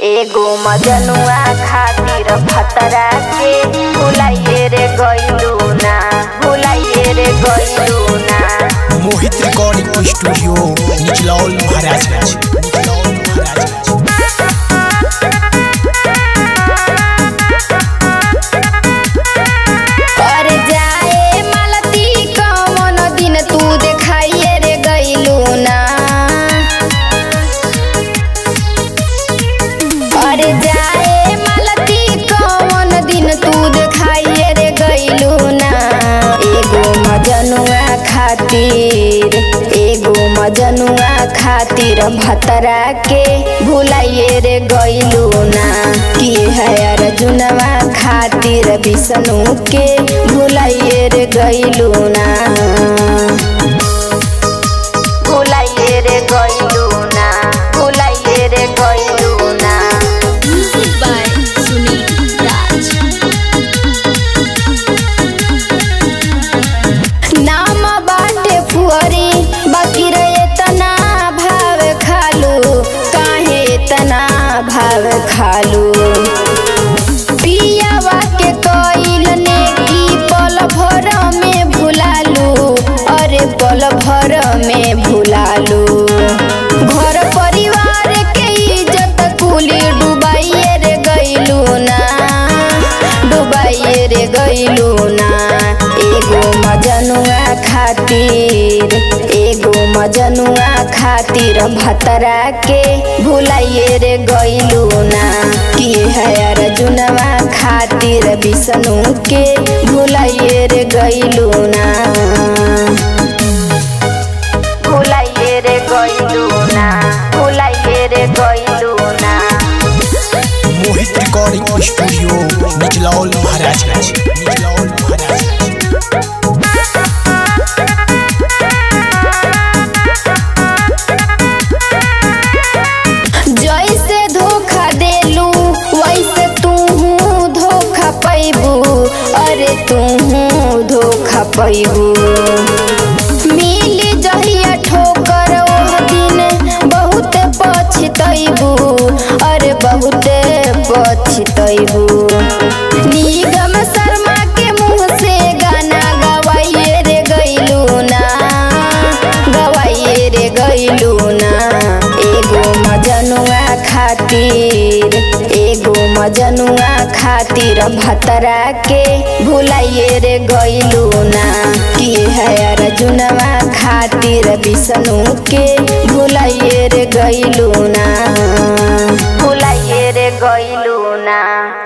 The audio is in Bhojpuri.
एगो मजनुआ खातिर फतरा के भुलाइए रे गइलू ना भुलाइए रे गइलू ना मोहित रिकॉर्डिंग स्टूडियो निचलौल महाराजगंज निचलौल महाराजगंज और जाए मालती कौन दिन तू देखाइए रे गइलू ना और जाए मालती कौन दिन तू देखाइए रे गइलू ना एगो मजनुआ खातिर एगो मजनुआ खातिर भतरा के भुलाइए रे गइलू ना की है अर्जुनवा खातिर विष्णु के भुलाइए रे गइलू ना भुलाइए रे गइलू ना भुलाइए रे गइलू ना Music by Sunil Raj. नाम बाटे फुअरी बाकी रे तना भाव खालू काहे तना भाव खालू पियावा के कइल ने की पल भर में भुलालू अरे पल भर में भुलालू घर परिवार के इज्जत कुली डुबाइए रे गइलू ना डुबाइए रे गइलू ना एगो मजनुआ खातिर एगो मजनुआ खातिर भतरा के भुलाइए रे गइलू ना की है अर्जुनवा खातिर विष्णु के भुलाइए रे गइलू ना भुलाइए रे गइलू ना भुलाइए रे गइलू ना मोहित रिकॉर्डिंग स्टूडियो निचलौल महाराजगंज निचलौल महाराजगंज जैसे धोखा देलू वैसे तू धोखा पैबू अरे तू धोखा पैबू मिल जहिया ठोकर ओह दिन बहुत पछतैबू अरे बहुत पछतैबू निगम शर्मा के मुँह से गाना गवाइए रे गइलू ना गवाइए रे गइलू ना एगो मजनुआ खातिर एगो मजनुआ खातिर भतरा के भुलाइए रे गइलू ना की है अर्जुनवा खातिर विष्णु के भुलाइए रे गइलू ना भुलाइए रे गइलू ना